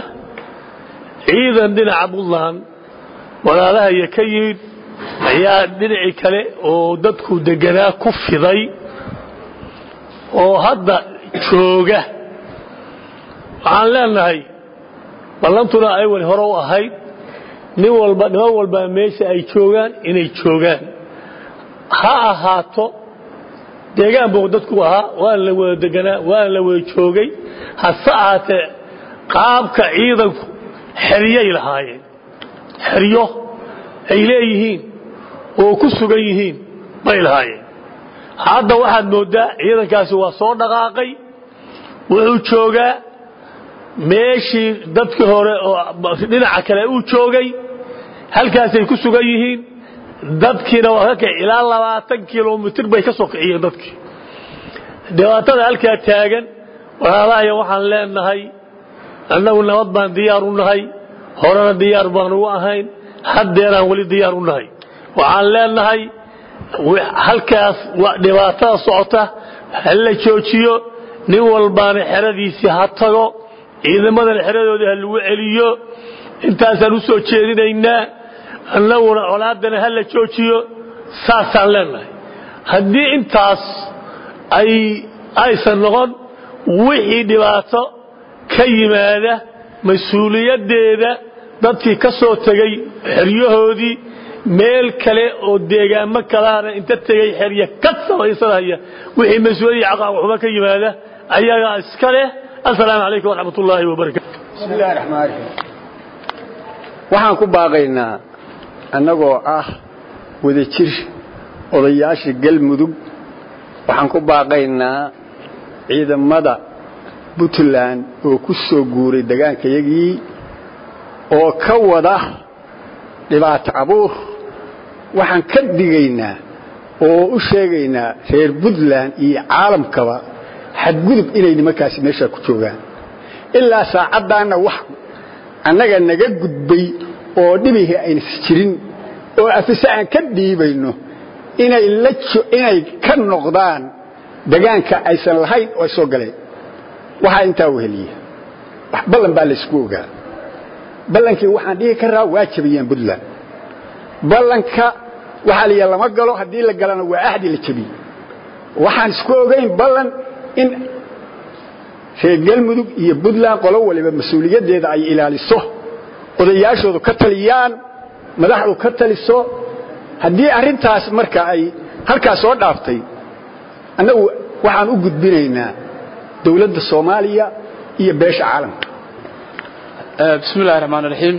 ciidan dhinaca buntland walaalahaya ka yimid ayaa dhinacii kale oo dadku deganaa ku fiday oo hadda jooga waxaan leenahay ballantuna ay wali hore u ahayd nin walba niman walbaa meesha ay joogaan inay joogaan ha ahaato deegaan buu dadku ahaa waana la wada deganaa waana la wada joogay hase ahaatee qaabka ciidanku xeryay lahaayeen xeryo ay leeyihiin oo ku sugan yihiin bay lahaayeen hadda waxaad mooddaa ciidankaasi waa soo dhaqaaqay wuxuu joogaa meeshii dadkii hore oo dhinaca kale uu joogay halkaasay ku sugan yihiin dadkiina waa ka kici ilaa labaatan kilomitir bay ka soo kiciyeen dadkii dhibaatada halkaa taagan walaalahaya waxaan leenahay annagu nabad baan diyaar u nahay horena diyaar baan ugu ahayn haddeeraan weli diyaar u nahay waxaan leenahay halkaas dhibaatada socota ha la joojiyo nin walbaana xeradiisii ha tago ciidamadana xeradoodii ha lagu celiyo intaasaan u soo jeedinaynaa annaguna colaadana ha la joojiyo saasaan leenahay haddii intaas ay aysan noqon wixii dhibaato ka yimaada mas-uuliyaddeeda dadkii ka soo tegey xeryahoodii meel kale oo deegaamo kalaana inta tegey xerya ka samaysanaya wixii mas-uuliyadii caqaaqxumo ka yimaada ayagaa iska leh assalaamu calaykum waraxmat ullaahi wabarakatu bismillahi raxmaan raxiim waxaan ku baaqaynaa annagoo ah wadajir odayaasha galmudug waxaan ku baaqaynaa ciidamada puntland oo ku soo guuray degaankayagii oo ka wada dhibaato abuur waxaan ka digaynaa oo u sheegaynaa reer puntland iyo caalamkaba xadgudub inay nimankaasi meeshaa ku joogaan ilaa saacaddaanna wax annaga naga gudbay oo dhibihii aynasi jirin oo afise aan ka dhiibayno inay inay ka noqdaan degaanka aysan lahayn oo ay soo galeen waxaa intaa weheliya ballan baa laysku ogaa ballankii waxaan dhihi karaa waa jabiyeen puntland ballanka waxaa la yidhaha lama galo haddii la galana waa ahdi la jebiyey waxaan isku ogayn ballan in reer galmudug iyo puntland qolo waliba mas-uuliyaddeeda ay ilaaliso odayaashoodu ka taliyaan madaxdu ka taliso haddii arrintaas marka ay halkaas soo dhaaftay annagu waxaan u gudbinaynaa dowladda soomaaliya iyo beesha caalamka bismi illahi raxmaan raxiim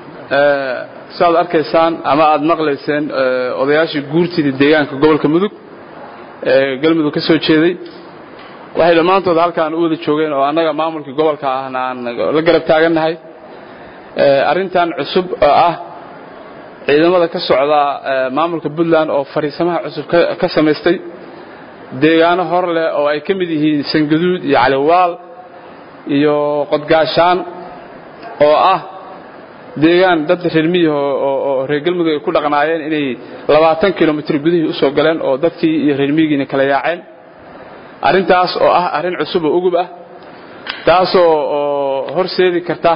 siaad arkaysaan ama aad maqlayseen odayaashii guurtida deegaanka gobolka mudug ee galmudug ka soo jeeday waxay dhammaantood halkaan u wada joogeen oo annaga maamulkii gobolka ahna aan la garab taagannahay arrintan cusub oo ah ciidamada ka socda maamulka puntland oo fariisamaha cusub ka samaystay deegaano hor leh oo ay ka mid yihiin sangaduud iyo caliwaal iyo qodgaashaan oo ah deegaan dad reer miyiha oo reer galmudug ay ku dhaqnaayeen inay labaatan kilomitr gudihii u soo galeen oo dadkii iyo reer miyigiina kala yaaceen arrintaas oo ah arrin cusub oo ugub ah taasoo oo horseedi karta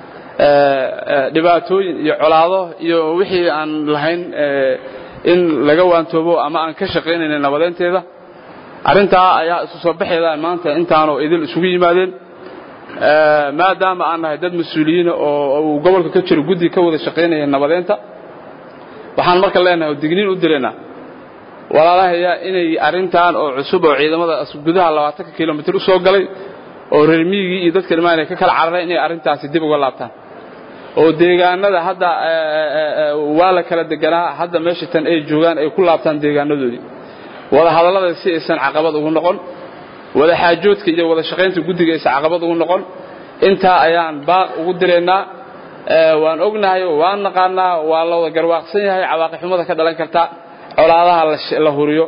dhibaatooyin iyo colaado iyo wixii aan lahayn in laga waantoobo ama aan ka shaqaynayna nabadeynteeda arrintaa ayaa isu soo baxeeda maanta intaanoo idil isugu yimaadeen maadaama aan nahay dad mas-uuliyiina oo uu gobolka ka jiro guddi ka wada shaqaynaya nabadeynta waxaan marka leenahay oo digniin u diraynaa walaalahaya inay arrintan oo cusub oo ciidamada gudaha labaatanka kilomitr u soo galay oo reer miyigii iyo dadka dhimaan ay ka kala carareen inay arrintaasi dib uga laabtaan oo deegaanada hadda waa la kala deganaa hadda meesha tan ay joogaan ay ku laabtaan deegaanadoodii wada hadallada si aysan caqabad ugu noqon wada xaajoodka iyo wada shaqaynta guddiga aysan caqabad ugu noqon intaa ayaan baaq ugu diraynaa waan ognahay waan naqaanaa waa la wada garwaaqsan yahay cawaaqixumada ka dhalan karta colaadaha la huriyo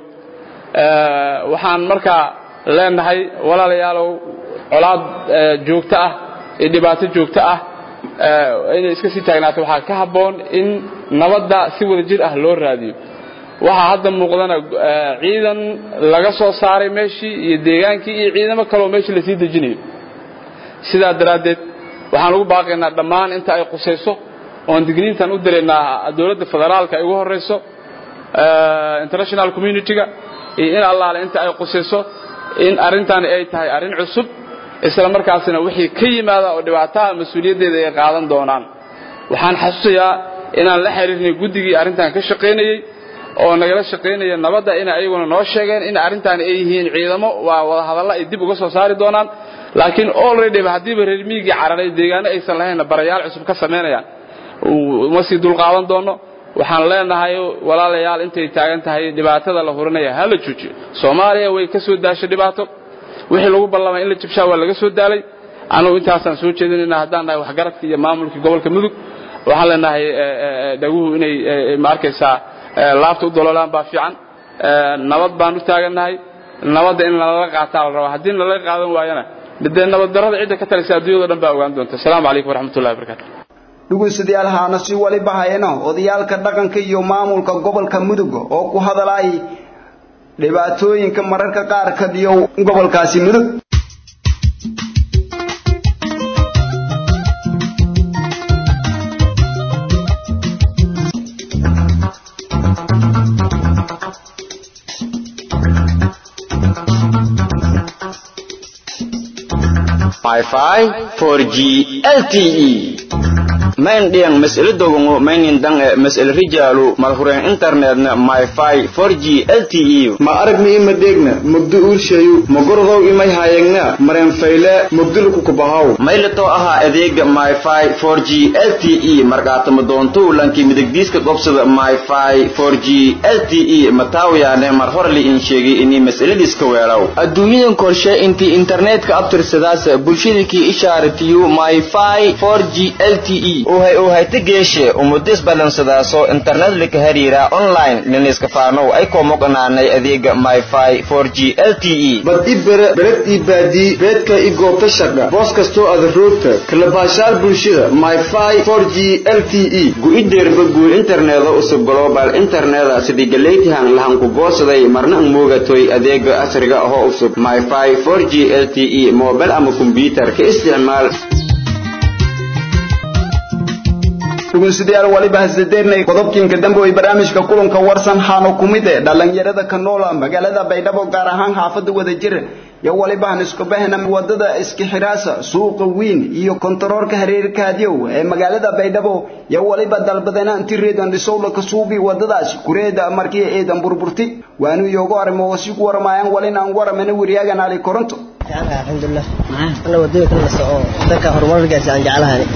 waxaan markaa leenahay walaalayaalow colaad joogto ah iyo dhibaato joogto ah inay iska sii taagnaato waxaa ka habboon in nabadda si wada jir ah loo raadiyo waxaa hadda muuqdana ciidan laga soo saaray meeshii iyo deegaankii iyo ciidamo kaleoo meeshii lasii dejinayo sidaa daraaddeed waxaan ugu baaqaynaa dhammaan inta ay qusayso oon digniintan u diraynaa dowladda federaalka ay ugu horrayso international community-ga iyo in allaale inta ay qusayso in arrintani ay tahay arrin cusub isla markaasina wixii ka yimaada oo dhibaataha mas-uuliyaddeeda ay qaadan doonaan waxaan xasuusayaa inaan la xiriirnay guddigii arrintan ka shaqaynayey oo nagala shaqaynaya nabadda in ayaguna noo sheegeen in arrintaani ay yihiin ciidamo waa wada hadalla ay dib uga soo saari doonaan laakiin already haddiiba reer miigii cararay deegaano aysan lahaynna barayaal cusub ka samaynayaan uma sii dulqaadan doono waxaan leenahay walaalayaal intay taagan tahay dhibaatada la hurinaya ha la joojiyo soomaaliya way ka soo daashay dhibaato wixii lagu ballamay in la jibshaa waa laga soo daalay anugu intaasaan soo jeedinayna haddaan nahay waxgaradkii iyo maamulkii gobolka mudug waxaan leenahay dhaguhu inay ma arkaysaa laabta u dololaan baa fiican nabad baan u taagannahay nabadda in lala qaataa la rabaa haddii lala qaadan waayana dee nabaddarrada cidda ka talisa adduunyado dhan baa ogaan doonta asalaamu calaykum waraxmatullahi wabarakatu dhegeystayaal haana si waliba hayno odayaalka dhaqanka iyo maamulka gobolka mudug oo ku hadalay dhibaatooyinka mararka qaar ka dhiyo gobolkaasi mudug Wi-Fi 4G LTE main diang mesel dogongo mainin dang e mesel rijalu malhuren internetna Wi-Fi 4G LTE ma aragni ima degna mugdu urshayu magordow imay hayagna maren fayle mugdul ku kubahaw maylato aha adeega Wi-Fi 4G LTE markaata madoonto lanki midigdiiska gobsada Wi-Fi 4G LTE mataawiyaane mar horli in sheegay inii masaladiiska weelaw adduunyadan korshe intii internetka abtirsadaas bulshadakii ishaaratiyu Wi-Fi 4G LTE uhay uhayta geeshe umudis balansadaaso internet lika hariira online liniska faanow ay komoqanaanay adeega myfi 4g lte bad i bere bered ii baadii beedka i goobta shaqa boos kastoo ada roogta kalabaashaal bulshada myfi 4g lte gu-ideerba guur interneeda usub global interneda sidii galeytihan lahanku goosaday marna ang moogatoy adeega casriga ahoo usub myfi 4g lte mobile ama kombyutar ka isticmaal dhugunsidayaal waliba hasadeernay qodobkiinka dambe way barnaamijka kulanka warsan haano kumid ee dhalinyarada ka noola magaalada baydhabo gaar ahaan xaafada wadajir iyo waliba han isku bahna wadada iskixiraasa suuqa weyn iyo kontaroorka hareerka hadyow ee magaalada baydhabo iyo waliba dalbadana intii reedan dhisowla ka suubi wadadaasi kureeda markii eedan burburti waanu iyogu arrimo oo si ku waramayaan walin aan waramana wariyaagan ali koronto alxamdulilah ana wadooyinka la soo wadanka horumarkiisa aan jeclahay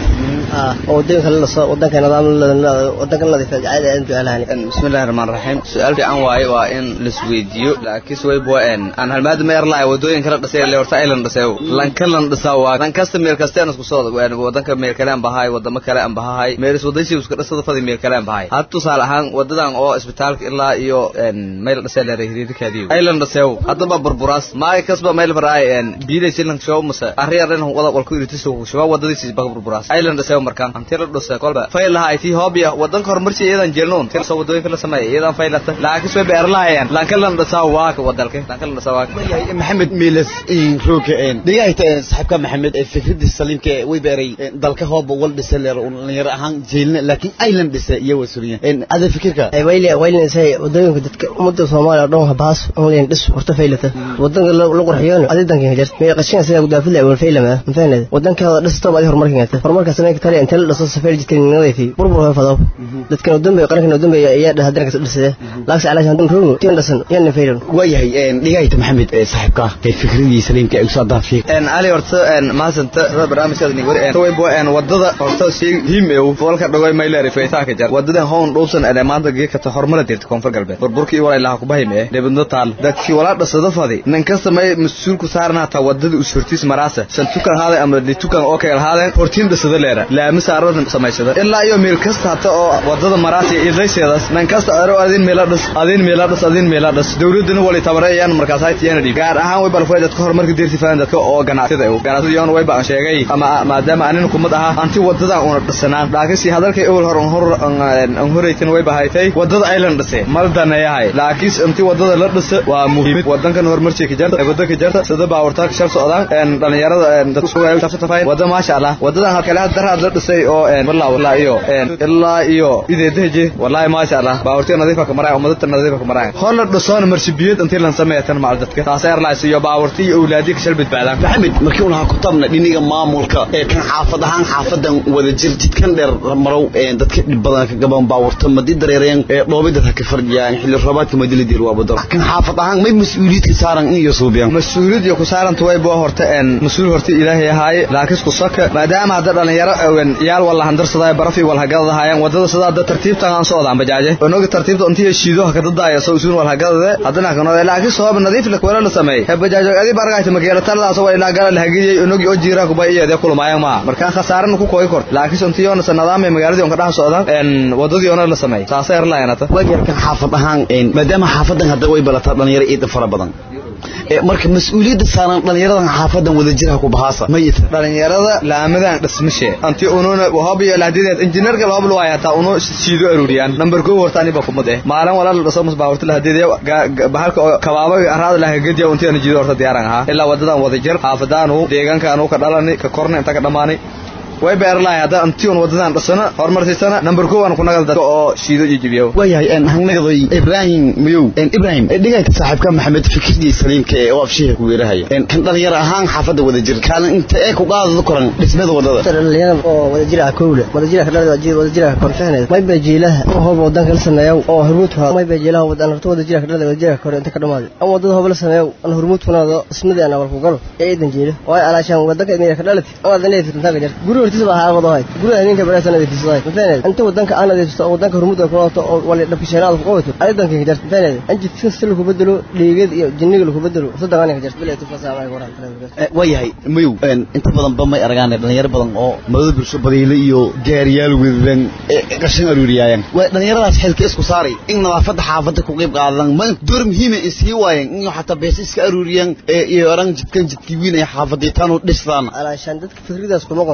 oo wadooyinka la soo wadanka nidaam wadanka nadiif jecel aan jeclahay bismillaahir rahmaanir rahiim su'aal fiican waaye waa in la isweydiiyo laakiin way boo en aan halmaad ma yarlaay wadooyinka la dhisay le horta island dhisay lanka lan dhisaa waa lan kasta meel kasta aan isku soo wadanka meel kale aan bahay wadamo kale aan bahay meel is wadaysi isku dhisada fadi meel kale aan bahay had tusaale ahaan wadadan oo isbitaalka ilaa iyo meel dhisay la hiriirkaadiyo island dhisay hadaba burburaas maay kasba meel faraay en biiday silan show masa arriyaran wada walku iritiso shuba wadadiisi bag burburaas island dhisay markaan antii la dhisay kolba fayl lahaa tii hobia wadanka horumarsi iyadan jeelnoon tir soo wadooyinka la sameeyay iyadan faylata laakiin soo beer lahaayeen lanka lan dhisaa waa ka wadalka lanka lan dhisaa waa maxamed miilas in rooga een dhigayta saxibka maxamed ee fikradii saliimka way beeray dalka hooba wal dhisay leer dhalinyar ahaan jeelna laakiin island dhisay iyo wasuriya een ada fikirka ay wayli wayli say wadooyinka dadka umada Soomaaliya dhan habaas oo leen dhis horta faylata wadanka la qurxiyo adidanka jirta may qashin sida gudaafil ay wal faylama mafahmad wadanka dhisto baad horumarkiisa horumarka sameeyay kale inta la dhiso safar jidkan nadiifi burbur fado dadka wadambe qaranka wadambe ayaa dhahadan ka dhisay laakiin calaashan dun roogo tiin dhisan yan faylan wayahay een dhigayta maxamed ee saxibka ee fikradii saliimka ay soo daafiyay een ali horta een maasanta barnaamijka ni wari een way boo een wadada horta si him ee walka dhaway mayleer feetaa ka jar wadadan hoon dhowsan ee maanta geeka ta hormar dirta koonfur galbeed burburkii wala ilaha ku bahim ee debadno taal dadkii wala dhasada fadi nin kasta may mas'uul ku saarna ta wadada u surtis maraasa san tukan haada ama li tukan oo kale haada hortiin dhasada leera laama saaradan samaysada ilaa iyo meel kasta hata oo wadada maraasa idayseedas nin kasta aro adin meel dhas adin meel dhas adin meel dhas dawladuna wali tabareeyaan markaas ay tiyana dhig gaar ahaan way balfay dadka horumarka dirti faan dadka oo ganacsiga ah ganacsiga yoon way baan sheegay ama maadaama aanin kumad aha anti wadada una dhisanaan laakiin si hadalkay oo hor hor aan horeytin way bahaaytay wadada island dhisay mal danayahay laakiin inti wadada la dhisa waa muhiim wadankan horumarci ka jarta wadanka jarta sida baawarta ka shal socdaan een dhalinyarada dadku soo ay tafafay wada ma sha Allah wadadan halkale hadda la dhisay oo een wallahi wallahi iyo een ilaa iyo ideedeje wallahi ma sha Allah baawarta nadiifa ka maray ummadda nadiifa ka maray hor la dhisoon marsibiyad intii lan sameeyay macal dadka taas airlines iyo baawarta iyo awlaadii ka shal badbaadaan maxamed markii uu ku tabna dhiniga maamulka ee kan xaafad ahaan xaafadan wada jir jidkan dheer marow ee dadka dhib badan ka gaban baawarta madii dareereen ee dhoobida ka fardiyaan xilli roobaadka madili dir waa badal kan xaafad ahaan may mas'uuliyad ka saaran in iyo suubiyaan mas'uuliyad iyo ku saaran way boo horta een mas'uul horta ilaahay ahaay laakiin ku saka maadaama hadda dhalinyaro awen yaal wala handarsaday barafi wala hagadahayaan wadada sida hadda tartiibtan aan socdaan bajaaje onoga tartiibta intii shiido ka dadaya soo usuun wala hagadada hadana kan laakiin sabab nadiif la wala la sameey ha bajaajo adi baragaayta magaalada talada soo ilaa gala la hagiyay onogi oo jiira ku bay iyada kulmaayaan ma markaan khasaaran ku kooy kor laakiin intii yoona sanadaam ee magaalada on ka dhax socdaan een wadadii ona la sameey taasay arlaayana wajarkan xaafad ahaan maadaama xaafadan hadda way balataa dhalinyaro iid fara badan marka mas'uuliyadda saaran dhalinyaradan xaafadan wada jira ku bahaasa mayita dhalinyarada laamadan dhismashe anti ununa wahab iyo lahdideed injineerka wahab loo hayaa taa uno siido aruriyaan number 2 horta ani ba kumad eh maalin wala la dhiso musbaa horta lahdideed bahalka kabaaba araad la hagadiya unti ani jiido horta diyaaran aha ilaa wadadan wada jir xaafadaanu deegaankaanu ka dhalani ka korna inta ka dhamaani way beerlahay hadda antiun wadadan dhasana horumarsiisana number 2 aan ku nagal dadka oo shiido iyo jibiyo wayahay aan hangnaday ibrahim mayow en ibrahim dhigayta saaxiibka maxamed fikirdi saliimka ee oo afshiga ku weerahay en kan dhalinyaro ahaan xaafada wada jir kaalin inta ee ku qaadada koran dhismada wadada dhalinyaro oo wada jira kowle wada jira ka dhalada wada wada jira konfahneed may bay jiilaha oo hoob wadanka la sameeyo oo hormuudka may bay jiilaha wadan horta wada jira ka dhalada wada jira kor inta ka dhamaad ama wadada hoob la sameeyo an hormuudkuna dhismada aan wal ku galo ee idan jiila way alaashan wadanka inay ka dhalati oo adan leeyahay inta ka jirta guri hortiisa baa xaalad ahayd guriga ninka baraysan ay fiisay mafahneed inta wadanka aan adeegsto wadanka hormuudka ku wato oo wali dhabkishanaad ku qabato ayadanka ka jirta mafahneed anji fisil ku bedelo dhiigad iyo jinniga ku bedelo sadaqan ka jirta bilaa tufasaamay waran wayahay mayow inta badan ba may aragaan dhalinyaro badan oo madada bulsho badiile iyo gaariyaal wedan qashin aruuriyaayaan way dhalinyaradaas xilka isku saaray in nadaafada xaafada ku qayb qaadan ma door muhiim ah isii waayeen in xataa bees iska aruuriyaan iyo oran jidkan jidkii weyn ay xaafadii tan u dhistaan alaashan dadka fikradaas kuma qonta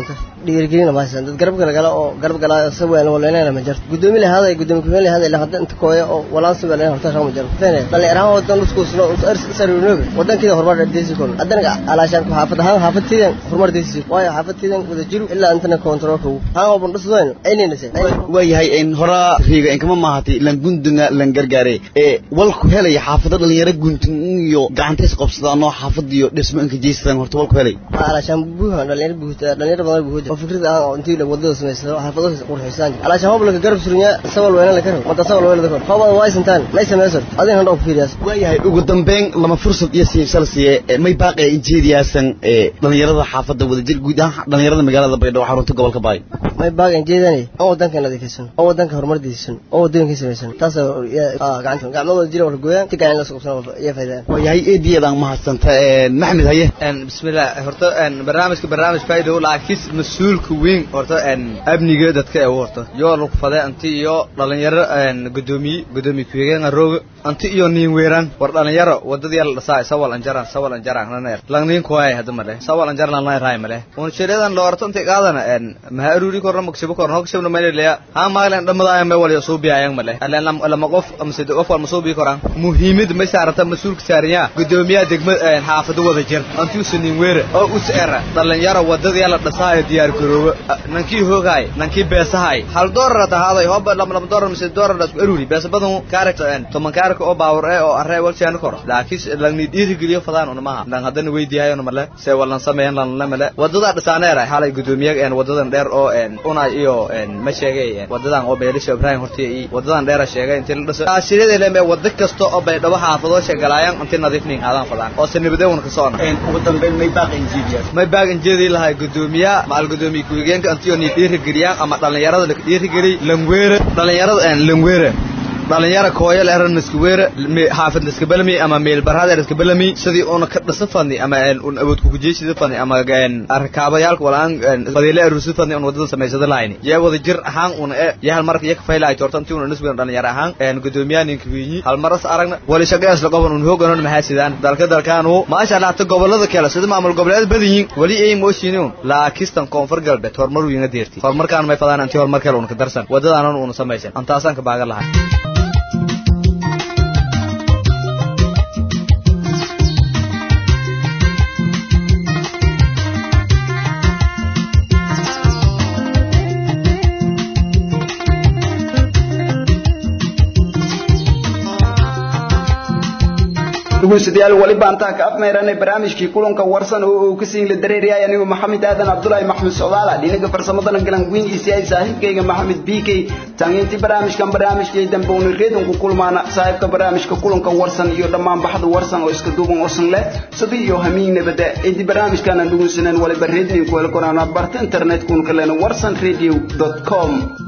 dhiirigelina ma haysan dad garab gala oo garab gala saweyn waleena ma jirto gudoomiye la haday gudoomiye ku heli haday la hadda inta kooya oo walaan saweyn horta shaqo ma jirto fene dhalin yaraan wadan isku soo sarunoobe wadankeeda horumar deesi kon adana alaashan ku xaafad ahaan xaafadteedan horumar deesi waayo xaafadteedan wada jiru ilaa intana controlka haan oo bandhis weyn aynina se waayahay in horaa riiga inkama maahati lan gundunga lan gargaare ee walku helaya xaafada dhalinyaro guntun iyo gacantays qabsadaan oo xaafadiyo dhismo inka jeystaan horta walku helay alaashan buuha dhalinyaro buuta dhalinyaro badan buuta oo fikrad ah oo intii la wadada sameysado xaafadaha qurxisaan alaashan hobla garab surunya sawal weyn la karo mata sawal weyn la karo hobada way santaan lay sameysan adin handa ku fiiriyas waayahay ugu dambeyn lama fursad iyo siimsal siiye may baaqay injeediyaasan ee dhalinyarada xaafada wadajir guud ahaan dhalinyarada magaalada baydhabo xarunta gobolka baay may baagan jeedani oo wadanka nadiifisan oo wadanka horumardiisan oo wadooyinka samaysan taas gacanta gacmadooda jira wala gooyaan si gacan la soo qabsan iyo faydaan waayahay eediyadaan mahadsanta maxmed haye bismillah horta barnaamijka barnaamij faa'iido laakiin mas-uulka weyn horta amniga dadka ee horta yoo lagu faday anti iyo dhalinyaro gudoomiye gudoomiye ku-xigeenka rooga anti iyo niin weeraan war dhalinyaro wadadii la dhasaa sawal anjaran sawal anjaran naneer langnin kuwaay hada male sawal anjaran lan raay male un shireedan lo horta inta qaadana ma aruri korna maksibo korna hogshabna male leya ha maalan dhamadaaya ma waliyo soo biyaayang male alan lama qof ama sida qof wal masoo bii koraan muhiimad ma saarata mas-uulka saariya gudoomiyaha degmada xaafado wada jir anti usanin weere oo us era dhalinyaro wadadii la dhasaayo diyaar garoobo nankii hoogaay nankii beesahay hal doorar tahaaday hoba lama lama doorar mise doorar dhasku aruri beesa badan kaarek toman kaarek oo baawar ee oo arree walshaan koro laakiin langni dhiiri geliyo fadaan una maha lan hadana weydiihayo male se walan sameeyan lan la male wadada dhasaaneer halay gudoomiyaha een wadadan dheer oo een una iyo een ma sheegay wadadan oo beelisha ibrahim hortiya iyo wadadan dheer sheegay intii la dhasay ashirada leeme wada kasta oo baydhabo xaafado sheegalayaan intii nadiifnin aadan fadaan oo sanibade una ka soona een ugu dambeyn may baaqay injiidiyas may baagan jeedi lahay gudoomiyaha maal gudoomiye ku-xigeenka intii ni dhiiri geliyaan ama dhalinyarada la dhiiri geliy langweere dhalinyarada een langweere dhalinyaro kooyal eran iskuweere xaafid iskabalami ama meel barhada iskabalami sidii una ka dhasa fadni ama un awood ku gujeysida fadni ama arkaabayaalka walaan fadiile arusi fadni un wadada samaysada lahayni yaa wada jir ahaan una e yaa hal marka yaka faylahay torta intii una nisbigan dhalinyaro ahaan gudoomiyaha ninka wiinyi hal maras aragna wali shaqees la qoban un hooganon maxaa sidaan dalka dalkaanu maasha Allah ta gobolada kale sida maamul goboleed badayin wali ay mooshiinun laakistan koonfur galbeed horumar wiina deerti horumarkaan may fadaan intii horumar kale una ka darsan wadadaanan una samaysan antaasaan ka baagan lahay dhegeystayaal wali baantaa ka afmeeranay barnaamijkii kulanka warsan oo uu ka siin la dareeriyay anigu maxamed aadan cabdullaahi maxmed socdaala dhinaca farsamadana galan weyn isi ay saaxiibkayga maxamed bk tangeyntii barnaamijkan barnaamijkii dambe uuna reedon ku kulmaana saaxiibka barnaamijka kulanka warsan iyo dhammaan baxda warsan oo iska duuban warsan leh sidii iyo hamiin nabada intii barnaamijkan aan dhegeysaneen waliba reednin ku heli koraan barta internet kun kalena warsan radio com